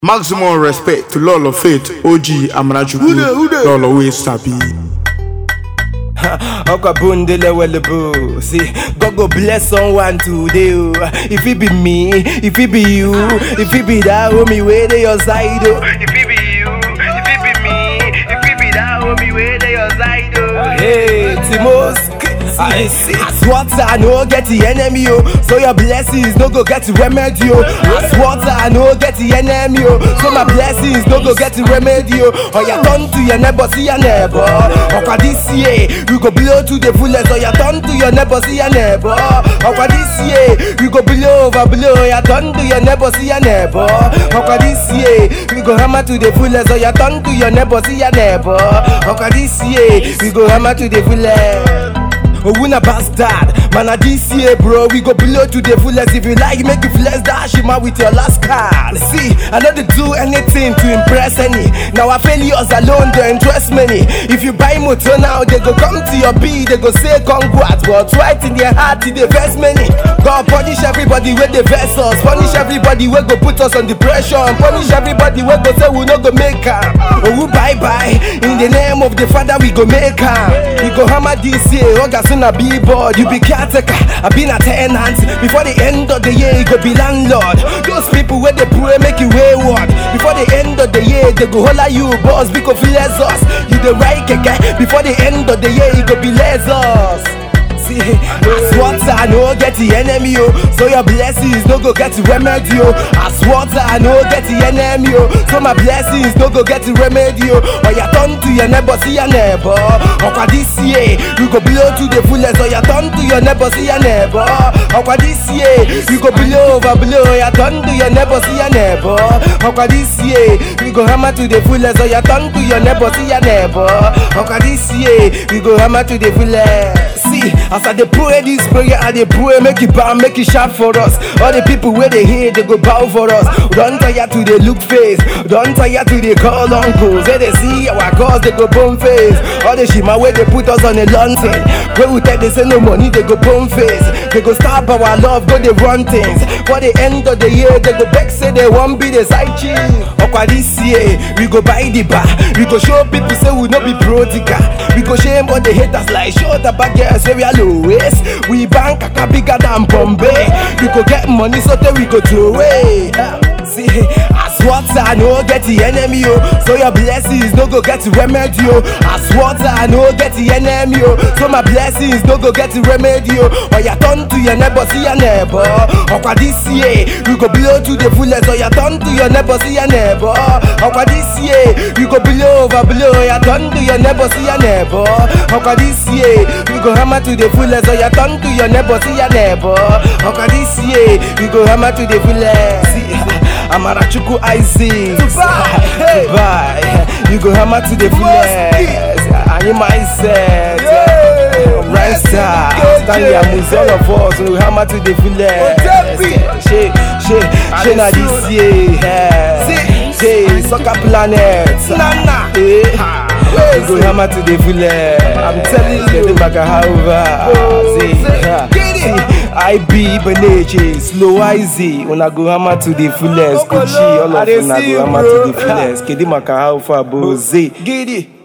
Maximum respect to Lolo Faith, OG Amarachukwu, Lolo wey sabi. Okwa bundele welebu See, God go bless someone today oh. If it be me, if it be you If it be that homie where they your side oh. If it be you, if it be me If it be that homie where they your side oh. Hey, Timos I see. As water, I no get the enemy, oh. So your blessings no go get the remedy, oh. As water, I no get the enemy, oh. So my blessings no go get the remedy, oh. Oh, you turn to your neighbor, see your neighbor. Oh, this year, we go blow to the fullest. Oh, you turn to your neighbor, see your neighbor. Oh, this year, we go blow over blow. Oh, you turn to your neighbor, see your neighbor. Oh, this year, we go hammer to the fullest. Oh, you turn to your neighbor, see your neighbor. Oh, this year, we go hammer to the fullest. Oh, we na bastard. Man, a this year, bro, we go below to the fullest. If you like, make you flex dash him out with your last card. See, I know they do anything to impress any. Now, our failures alone don't interest many. If you buy motor now, they go come to your B, they go say congrats. But right in their heart, they vex many. God punish everybody with the vex us. Punish everybody we go put us on depression. Punish everybody we go say we no go make am. Oh, we bye bye. In the name of the Father, we go make am. We go hammer this year. Oga soon a billboard. You be caretaker. I been a tenant. Before the end of the year, you go be landlord. Those people where they pray make you wayward. Before the end of the year, they go holla you boss. Because less us. You the right guy. Before the end of the year, you go be less us. See, as water, I no get the enemy, oh. So your blessings no go get the remedy, oh. As water, I no get the enemy, oh. So my blessings no go get the remedy, oh. Or you turn to your neighbor, see your neighbor. Or this year, we go blow to the fullest. Or you turn to your neighbor, see your neighbor. Or this year, we go blow over blow. Or you turn to your neighbor, see your neighbor. Or this year, we go hammer to the fullest. Or you turn to your neighbor, see your neighbor. Or this year, we go hammer to the fullest. See, as I dey pray this prayer, I dey pray make it bow, make it sharp for us. All the people where they hear, they go bow for us. Don't tire to the look face, don't tire to the call uncles. They they see our cause, they go bone face. All the shima where they put us on a launching. Where we take they say no money, they go bone face. They go stop our love, go they run things. For the end of the year, they go back say they won't be the side chick. Okwa this year, we go buy the bar. We go show people say we no be prodigal. We go shame all the haters like show the bad girls say we are low waist. We bank kaka bigger than Bombay. We go get money so that we go throw away. See, as water, I no get the enemy, oh. So your blessings no go get the remedy, oh. As water, I no get the enemy, oh. So my blessings no go get the remedy, oh. Or you turn to your neighbor, see your neighbor. Or this year, we go blow to the fullest. Or you turn to your neighbor, see your neighbor. Or this year, we go blow over blow. You turn to your neighbor, see your neighbor. Or this year, we go hammer to the fullest. Or you turn to your neighbor, see your neighbor. Or this year, we go hammer to the fullest. See, Amarachukwu Isaac Dubai, Dubai You go hammer to the fullest And you mindset Rasta Stanley Amuzi all of us We hammer to the fullest Otepi. She, she, she na this year See. She, soccer planet Nana. Eh, We go hammer to the fullest I'm telling you Get the back over See, Get it. see I be Beneche, slow easy. When I go hammer to the fullest, Okolo, Gucci, all I of dey una see go you, hammer bro. to the fullest. Kedi maka how far boze. Giddy.